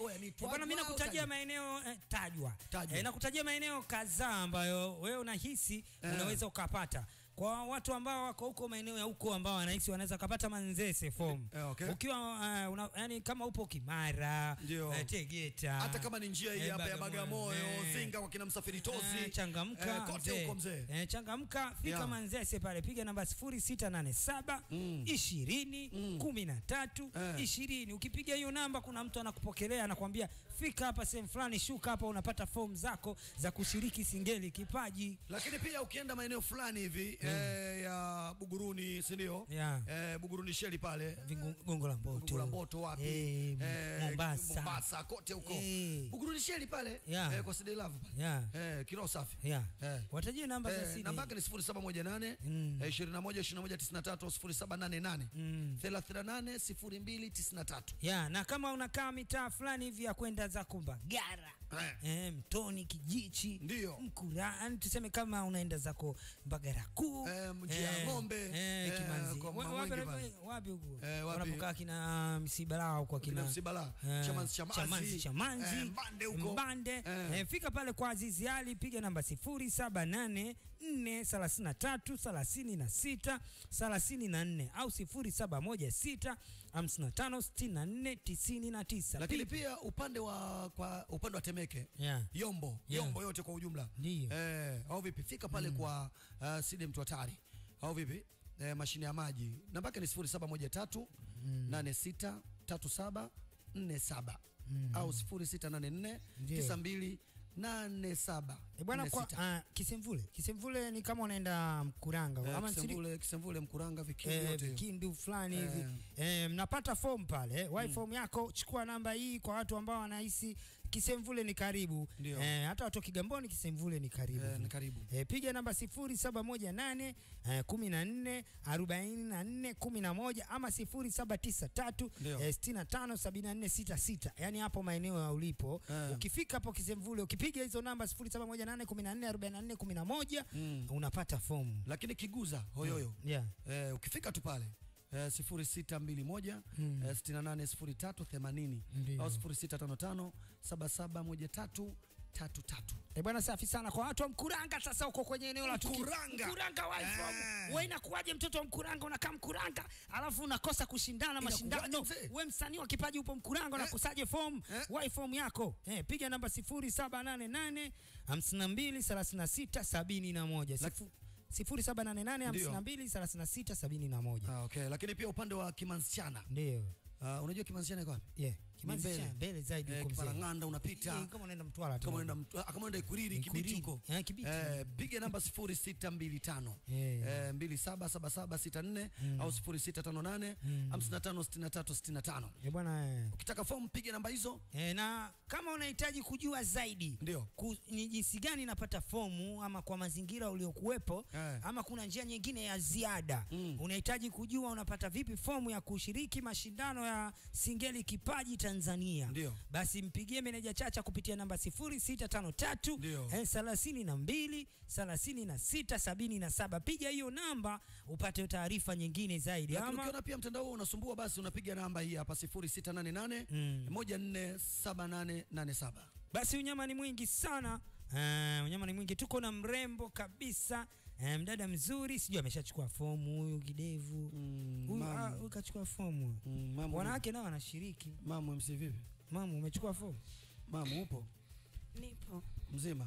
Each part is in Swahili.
oya ni Eh, Twajwa Bwana, mimi au nakutajia Tajwa? maeneo eh, tajwa, Tajwa. Eh, nakutajia maeneo kadhaa ambayo wewe unahisi Eh. unaweza ukapata kwa watu ambao wako huko maeneo ya huko ambao wanahisi wanaweza kupata Manzese form Eh, okay. ukiwa uh, una, yani kama upo Kimara Ndio. eh, Tegeta hata kama ni njia hii eh, hapa ya Bagamoyo, eh, Zinga kwa kina Msafiri Tozi. Eh, changamka Eh, kote huko mzee. Eh, changamka fika Yeah. Manzese pale, piga namba 0687 Mm. 20 Mm. 13 Eh. 20. Ukipiga hiyo namba, kuna mtu anakupokelea anakuambia fika hapa sehemu fulani, shuka hapa, unapata fomu zako za kushiriki singeli kipaji. Lakini pia ukienda maeneo fulani hivi eh, ya Buguruni, si ndio? Yeah. Eh, Buguruni Sheli pale. Vingu- Gongo la Mboto. Gongo la Mboto wapi? Eh, Eh, Mombasa. Mombasa kote huko. Eh. Buguruni Sheli pale. Yeah. Eh, kwa Sidi Love pale. Yeah. Eh, kiroho safi. Yeah. Eh. Watajie namba za Eh, siri. namba yake ni 0718 Mm. eh, 21 21 93 0788 Mm. 38 02 93. ya na kama unakaa mitaa fulani hivi ya kwenda za Kumbagara Eh. eh, Mtoni, Kijichi, Ndio. Mkurani, tuseme kama unaenda zako Mbagara kuu Eh, Mji ya Ng'ombe, eh, eh, Kimanzi. kwa Wa- Mamwenge wapi- pale. wapi huko Eh, wapi? wanapokaa kina msibalao kwa Kina kina Msibala, eh, Chamanzi, Chamazi, Chamanzi, Chamanzi, eh, Mbande huko. Mbande Eh. eh, fika pale kwa Azizi Ali, piga namba 078 433 36 34 au 0716 55 64 99 Lakini pia upande wa kwa upande wa Temeke Yeah. Yombo Yeah. Yombo yote kwa ujumla Ndio. eh, au vipi fika pale kwa uh, Side mtu hatari au vipi eh, mashine ya maji namba yake ni 0713 86 37 47 au 0684 Ndio. 92 87 E bwana kwa uh, Kisemvule. Kisemvule ni kama unaenda Mkuranga Eh, ama Nsiri- Kisemvule Kisemvule Mkuranga vikindi eh, yote hiyo. Kindu fulani Eh. hivi eh, mnapata fomu pale eh, wai fomu yako, chukua namba hii kwa watu ambao wanahisi Kisemvule ni karibu Ndio. eh, hata watu wa Kigamboni Kisemvule ni karibu Eh, ni karibu. eh, piga namba 0718 eh, 14 44 11 ama 0793 Ndio. eh, 65 74 66 yani hapo maeneo ya ulipo Eh. ukifika hapo Kisemvule ukipiga hizo namba 0718 14 44 11 Mm. unapata fomu lakini kiguza hoyoyo yeah. eh, ukifika tu pale eh, 0621 Mm. eh, 680380 Ndio. au 0655 771333 E bwana, safi sana kwa watu wa Mkuranga. Sasa uko kwenye eneo la tukio. Mkuranga. Mkuranga wife Eh. wewe, inakuwaje mtoto wa Mkuranga unakaa Mkuranga alafu unakosa kushindana mashindano? mzee? Wewe msanii wa kipaji upo Mkuranga, unakosaje form Eh. wai form yako? Eh, piga namba 0788 52 36 71 Sifu- 0788 Ndio. 52 36 71 ah, okay. lakini pia upande wa Kimansichana ndio. uh, unajua Kimansichana iko wapi Yeah, Kimanzi mbele. cha mbele zaidi eh, huko mzee. Kiparang'anda unapita Eh, kama unaenda Mtwara tu. kama unaenda mtu- ah, kama unaenda Ikuriri Kibiti Ikuriri. huko Eh, Kibiti. eh, piga namba 0625 Eh. eh, 277764 au 0658 556365 Eh, bwana eh. ukitaka fomu piga namba hizo E, na kama unahitaji kujua zaidi Ndio. ku, ni jinsi gani napata fomu ama kwa mazingira uliokuwepo Eh. ama kuna njia nyingine ya ziada Mm. unahitaji kujua unapata vipi fomu ya kushiriki mashindano ya Singeli Kipaji Tanzania, Ndio. basi mpigie meneja Chacha kupitia namba 0653 Ndio. eh, 32 36 77. Piga hiyo namba upate taarifa nyingine zaidi Lakini ama ukiona pia mtandao huo unasumbua, basi unapiga namba hii hapa 0688 Mm. 147887. Basi unyama ni mwingi sana. Uh, unyama ni mwingi, tuko na mrembo kabisa uh, mdada mzuri, sijui ameshachukua fomu huyu kidevu Mm, huyu mamu. ah, huyu kachukua fomu Mm, mamu, wanawake nao wanashiriki. mamu MC vipi? Mama, umechukua fomu? Mamu upo Nipo mzima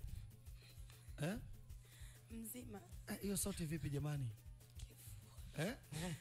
eh? mzima Eh, hiyo sauti vipi jamani eh?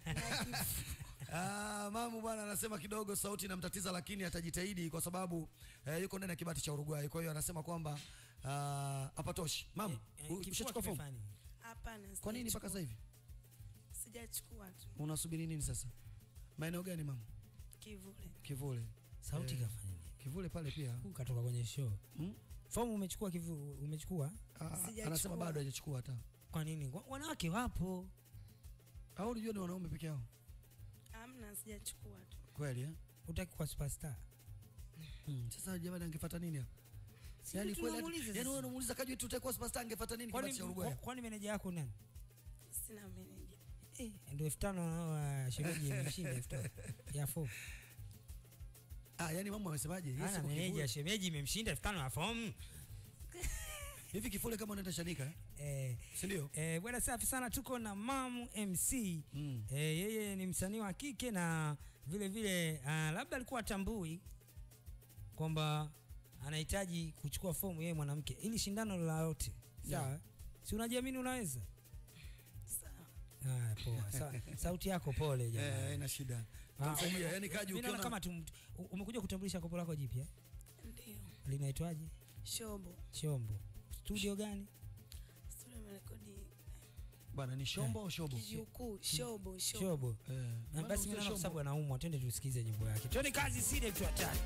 Ah, mamu bwana anasema kidogo sauti inamtatiza, lakini atajitahidi kwa sababu eh, yuko ndani ya kibati cha Uruguay. Kwa hiyo anasema kwamba ah, hapatoshi. Mamu, Eh, u- kifua ushachukua fomu? kimefanya. hapana. Kwa nini mpaka sasa hivi Sijachukua tu unasubiri nini sasa? Maeneo gani mamu? kivule. Kivule. Sauti Eh, kafanya nini? Kivule pale pia. Huyu katoka kwenye show. Hmm? Fomu umechukua kivu, umechukua? Ah, Sijachukua. anasema bado hajachukua hata. Kwa nini? Wa- Wanawake wapo. Au unajua ni wanaume peke yao? Amna, sijachukua tu. Kweli eh? Utaki kuwa superstar. Hmm. Sasa jamani angefuata nini hapo? Si Yaani ndio kweli tunamuuliza yani sasa. wewe unamuuliza kajua tu utakuwa superstar angefuata nini Kwani kibati cha Uruguay? kwa- kwani meneja yako nani? Sina meneja. Eh, ndio elfu tano uh, shemeji imeshinda elfu tano ya fomu. Ah, yani mama amesemaje? Yesu ana kwa meneja kivuli. shemeji imemshinda elfu tano ya fomu Hivi kifule kama unaenda Chanika, eh? eh, si ndio? eh, bwana safi sana tuko na mamu mc Mm. eh, yeye ni msanii wa kike na vile vile uh, labda alikuwa atambui kwamba anahitaji kuchukua fomu yeye mwanamke ili shindano lolote sawa Yeah. si unajiamini unaweza Sawa. Haya, poa Sa, sauti yako pole Eh, jamani ina shida. Ah, Tamsaidia, yani kaji Mimi naona ukiona kama tum, u- umekuja kutambulisha kopo lako jipya Ndio. linaitwaje Shobo. chombo studio gani Studio imerekodi bwana ni shombo au shobo? kijukuu. Shobo, shobo. chobo Eh. Na bwana basi usiwe mimi naona kwa shombo. sababu anaumwa twende tusikize nyimbo yake twende kazi sile tu hatari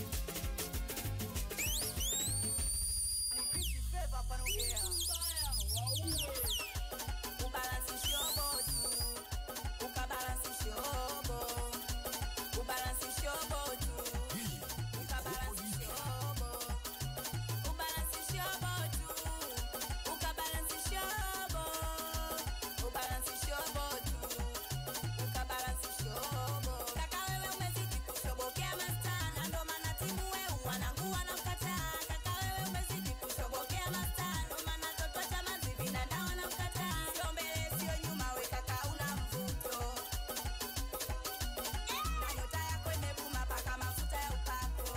Ubalansi shobo tu, ukabalansi shobo. Ubalansi shobo tu, ukabalansi shobo. Ubalansi shobo tu, ukabalansi shobo. Ubalansi shobo tu, ukabalansi shobo. Kaka wewe umezidi kushobokea mastana, ndo maana timu wewe wanangu wanamkataa. Kaka wewe umezidi kushobokea mastana, ndo maana toto cha mazivi na dawa wanamkataa. Sio mbele sio nyuma, we kaka una mvuto. Na nyota yako imebuma paka mafuta ya upako.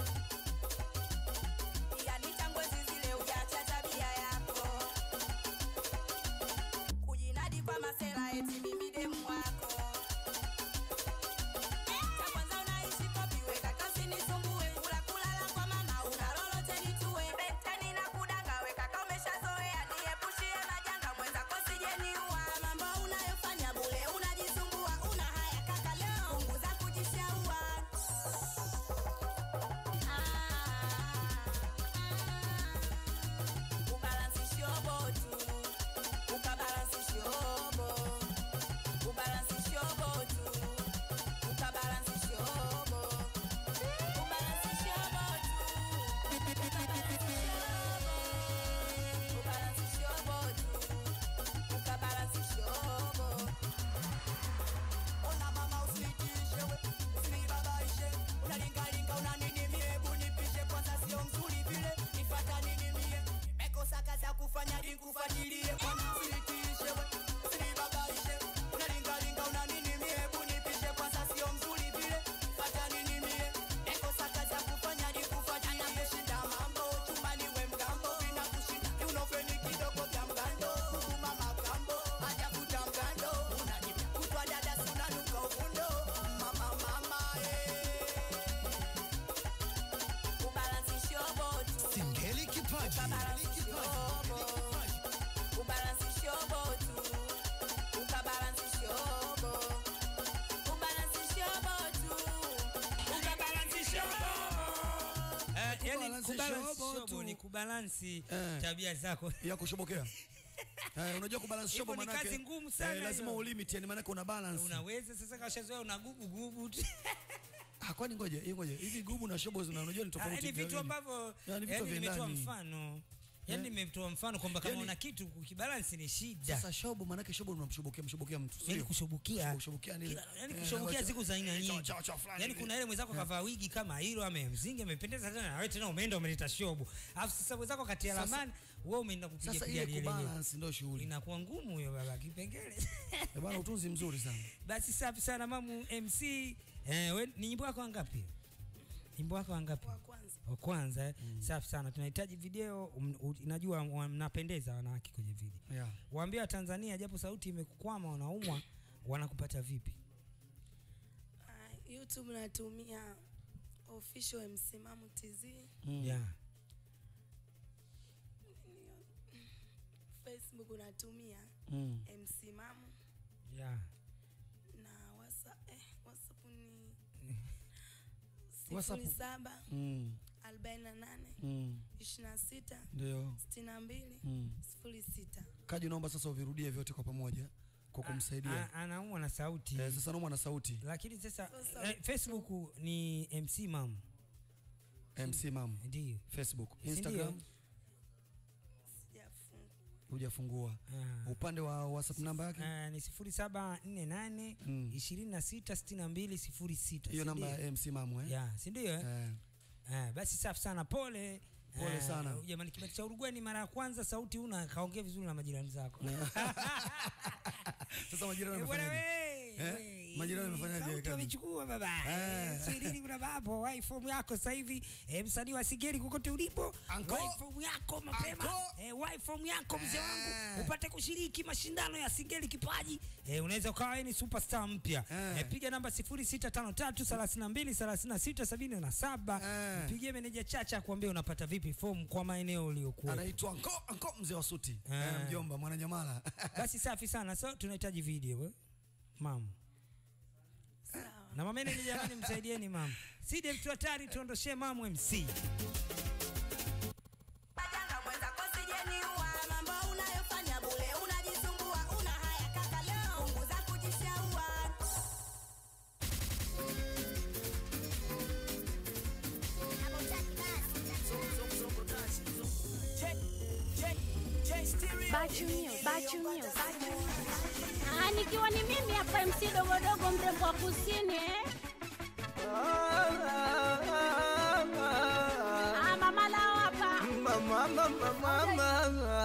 Yani tangu enzi zile hujaacha tabia yako. Kujinadi kwa masela eti mimi demu wako. Cha kwanza unaishi kopi, we kaka usinisumbue. Kula kulala kwa mama, una lolote nitue. Betani na kudanga, we kaka umeshazoea. Niepushie majanga, mwenzako sije niua. Mambo unayofanya bure, unajisumbua. Una haya kaka leo, punguza kujishaua. Ubalansi shobo tu, ukabalansi shobo. Ubalansi shobo tu, ukabalansi shobo. Ubalansi shobo tu, ukabalansi shobo. Ubalansi shobo tu, ukabalansi shobo. Ona mama usitishe we, usinibabaishe. Unalingalinga una nini mie, hebu nipishe kwanza sio mzuri vile. Nifata nini mie, nimekosa kazi ya kufanya nikufuatilie. Bwana usitishe we, usinibabaishe. Unalingalinga una nini mie, hebu nipishe kwanza sio mzuri vile. Nifata nini mie, nimekosa kazi ya kufanya nikufuatilie. Anameshinda mambo, chumbani we mgambo, vinakushinda. Kiunofeni kidogo vya mgando, hukuma makambo, hajavuta mgando. Unajibia kutwa dada si unanuka uvundo. Mama, mama, eh. Ubalansi shobo tu. Singeli kipaji. Ukabalansi shobo. Ubalansi shobo tu. Ukabalansi shobo. Ubalansi shobo tu. Ukabalansi shobo. Eh, yani Kubalansi kubalansi shobo shobo tu. ni kubalansi Eh. tabia zako ya kushobokea. Eh, unajua kubalance shobo Hivyo ni manake kazi ngumu sana eh, lazima hiyo. ulimit yani manake una balance. unaweza sasa kashazoea una gubu gubu tu. Ah, kwani ngoja, hii ngoja. Hivi gubu na shobo zina unajua ni Ah, tofauti. ni vitu viwili. ambavyo Ya, ni vitu yani vya nimetoa ndani. mfano yani nimetoa mfano kwamba kama Yani- una kitu kukibalansi ni shida Sasa shobo manake shobo unamshobokea mshobokea mtu. yani sio? kushobokia Kushobokia nini? yani Eh, kushobokia wacha- siku za aina Cha- nyingi cha- cha fulani yani hivi. kuna ile mwenzako kavaa wigi kama hilo amemzinga amependeza tena na wewe tena umeenda umeleta shobo alafu sasa mwenzako kati ya Sasa- lamani wewe umeenda kupiga Sasa piga ile lile lenyewe kubalance ndio shughuli. inakuwa ngumu hiyo baba kipengele Eh, bwana utunzi mzuri sana. basi safi sana mamu mc eh, we, ni nyimbo yako wangapi nyimbo yako wangapi Wa kwanza. wa kwanza eh? safi sana tunahitaji video um, u- najua wa- mnapendeza wanawake kwenye video Yeah. waambie watanzania japo sauti imekukwama wanaumwa wanakupata vipi Ah, YouTube natumia official msimamo TZ. Mm. yeah. Facebook natumia Mm. msimamo Yeah. na WhatsApp eh, WhatsApp ni WhatsApp. sifuri saba Mm. arobaini na nane Mm. ishirini na sita Ndio. sitini na mbili Mm. sifuri sita. Kaji naomba sasa uvirudie vyote kwa pamoja kwa kumsaidia. A- anaumwa na sauti Eh, sasa naomba na sauti. lakini sasa Sasa- eh, facebook ni mc mam MC Mam. ndio Facebook, Si Instagram. Sijafungua. hujafungua Ah. upande wa whatsapp namba yake Eh, ni sifuri saba nne nane Mm. ishirini na sita sitini na mbili sifuri sita hiyo si namba ndio? ya mc mamu eh? ya si ndio eh? Eh, Eh, basi safi sana pole Pole Eh, sana. jamani kibati cha Uruguay ni mara ya kwanza sauti una kaongea vizuri na majirani zako sasa majirani Eh, bwana wamefanyaje we, Eh? we, Majirani wamefanyaje sauti kazi? wamechukua baba Eh. Eh, Swahilini kuna bapo wai fomu yako sasa hivi eh, msanii wa Sigeri kokote ulipo Anko. wai fomu yako mapema Anko. eh, wai fomu yako mzee wangu Eh. upate kushiriki mashindano ya Sigeri kipaji eh, unaweza ukawa wewe ni superstar mpya Eh. eh, piga namba 0653323677 Eh. mpigie meneja Chacha akuambie unapata vipi fomu kwa maeneo uliokuwa anaitwa anko anko mzee wa suti Eh. eh, mjomba mwananyamala basi safi sana so tunahitaji video eh? mam na mamene ni jamani msaidieni mam side mtu hatari tuondoshee mamu mc Majanga mwenzako sijeniua, mambo unayofanya bure, unajisumbua, una haya kaka leo, punguza kujishaua. Bachunyo, bachunyo. Ah, nikiwa ni mimi hapa MC dogodogo mrembo wa kusini eh? Ah, mama lao hapa. Mama, mama, mama,